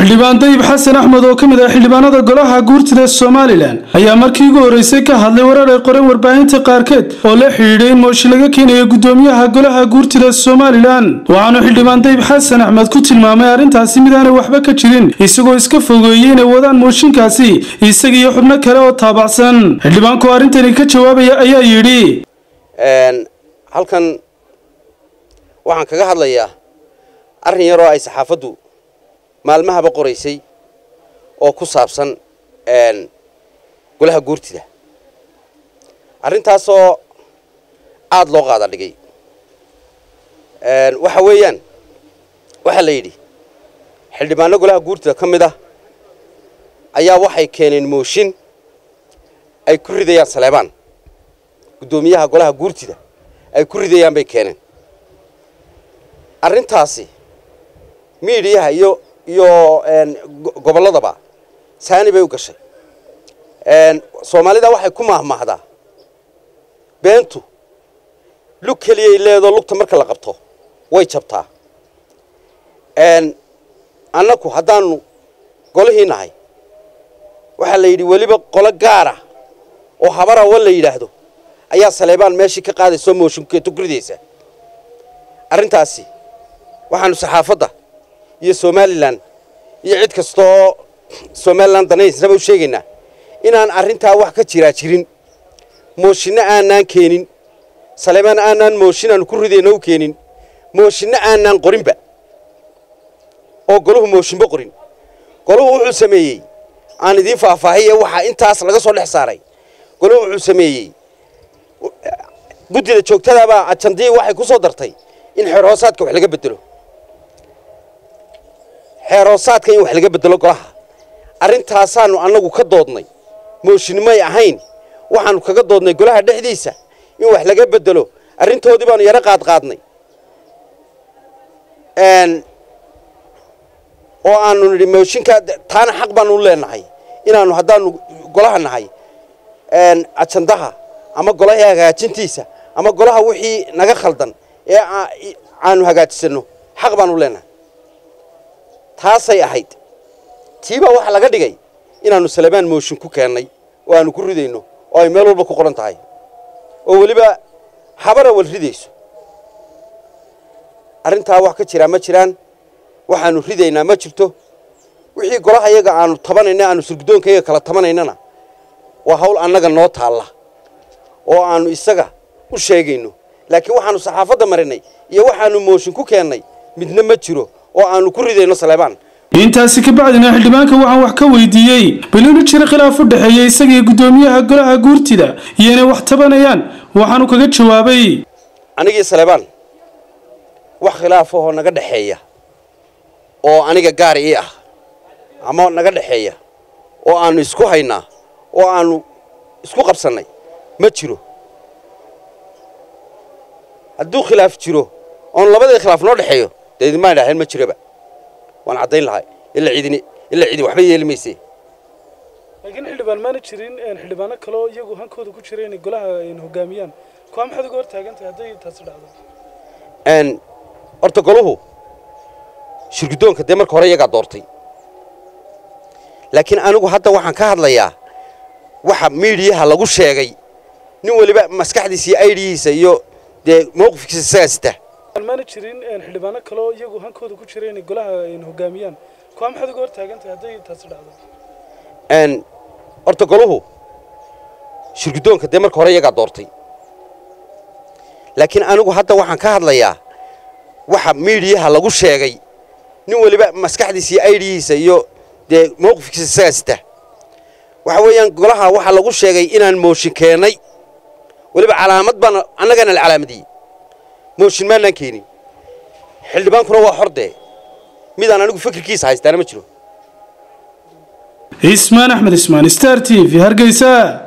xildhibaan dayib xasan axmed oo ka mid ah xildhibaanada golaha guurtida somalilan ayaa markii ugu horreysay ka hadlay warar ay qoreen warbaahinta qaarkeed oo la xidhiidhay in mooshi laga keenayo gudoomiyaha golaha guurtida somalilan waxaanu xildhibaan dayib xasan axmed ku tilmaamay arrintaasi mid aanay waxba ka jirin isagoo iska fogeeyey inay wadaan mooshinkaasi isaga iyo xubno kale oo taabacsan xildhibaanku arrintani ka jawaabaya ayaa yidhi halkan waxaan kaga hadlayaa arrin yaroo ay saxaafaddu maalmahaba qoraysay oo ku saabsan golaha guurtida arrintaasoo aada loo qaada dhigay waxa weeyaan waxaa la yidhi xildhibaano golaha guurtida ka mid ah ayaa waxay keeneen mooshin ay ku ridayaan saleebaan guddoomiyaha golaha guurtida ay ku ridayaan bay keeneen arrintaasi miidiyaha iyo iyo gobolladaba saani bay u gashay soomaalida waxay ku mahmaahdaa beentu lug keliyay leedoo lugta marka la qabto way jabtaa annaku haddaanu golihii nahay waxaa la yidhi weliba qolo gaara oo habarawa la yidhaahdo ayaa saleebaan meeshii ka qaadayso mooshinkeetu ku ridaysa arrintaasi waxaanu saxaafadda iyo somalilan iyo cid kasta oo somalilan danaysnaba u sheegaynaa inaan arrintaa wax ka jiraa jirin mooshinno aanaan keenin saleebaan aanaan mooshin aanu ku ridayno u keenin mooshinno aanaan qorinba oo goluhu mooshinba qorin goluhu wuxuu sameeyey aan idiin faahfaahiye waxaa intaas laga soo dhex saaray goluhu wuxuu sameeyey guddida joogtadaabaa ajandii waxay ku soo dartay in xeerhoosaadka wax laga bedelo xeerhoosaadka in wax laga bedelo golaha arrintaasaanu annagu ka doodnay mooshinimay ahayn waxaanu kaga doodnay golaha dhexdiisa in wax laga bedelo arrintoodii baanu yaro qaadqaadnay oo aanu nidhi mooshinkaa taana xaq baanu leenahay inaanu haddaanu golaha nahay ajandaha ama golaha hagaajintiisa ama golaha wixii naga khaldan ee aanu hagaajisano xaq baanu leenahay taasay ahayd tiibaa waxaa laga dhigay inaanu salebaan mooshin ku keennay oo aanu ku ridayno oo ay meel walba ku qoran tahay oo weliba habara wal ridayso arrintaa wax ka jiraa ma jiraan waxaanu ridaynaa ma jirto wixii golaha yaga aanu tabanayna aanu surgudoonkayaga kala tabanaynana waa hawl annaga noo taalla oo aanu isaga u sheegayno laakiin waxaanu saxaafadda marinay iyo waxaanu mooshin ku keennay midna ma jiro oo aanu ku ridayno saleebaan intaasi ka bacdina xildhibaanka waxaan wax ka weydiiyey bal inuu jiro khilaaf u dhexeeya isaga iyo guddoomiyaha golaha guurtida iyo inay wax tabanayaan waxaanu kaga jawaabay anigii saleebaan wax khilaafahoo naga dhexeeya oo aniga gaar ii ah ama naga dhexeeya oo aanu isku haynaa oo aanu isku qabsannay ma jiro hadduu khilaaf jiro oon labadii khilaaf noo dhexeeyo dee idinmaan idhaaheen ma jiroba waan caddayn lahay ila cidini ilaa cidi waxba yeeli mayse laakiin xildhibaan maana jirin xildhibaano kaleo iyagu hankooda ku jira inay golaha hogaamiyaan kuwa maxaad uga hor taagantahay hadday taasi dhacdo horta goluhu shirguddoonka dee marka hore iyagaa doortay laakiin anigu hadda waxaan ka hadlayaa waxa miidiyaha lagu sheegay nin weliba maskaxdiisa iyo aidihiisa iyo dee mawqifkiisa isagaa sita maana jirin xildhibaano kaleo iyagu hankooda ku jira inay golaha hogaamiyaan kuwa maxaad uga hor taagantahay hadday taasi dhacdo horta goluhu shirguddoonka dee marka hore iyagaa doortay laakiin anigu hadda waxaan ka hadlayaa waxa miidiyaha lagu sheegay nin weliba maskaxdiisa iyo aidihiisa iyo dee mawqifkiisa isagaa sita waxa weeyaan golaha waxaa lagu sheegay inaan mooshin keennay weliba calaamad baan annagana la calaamadiyey mooshin maanaan keenin xildhibaankuna waa xordee midaan anigu fikirkiisa haystaana ma jiro ismaan axmed ismaan star t v hargeysa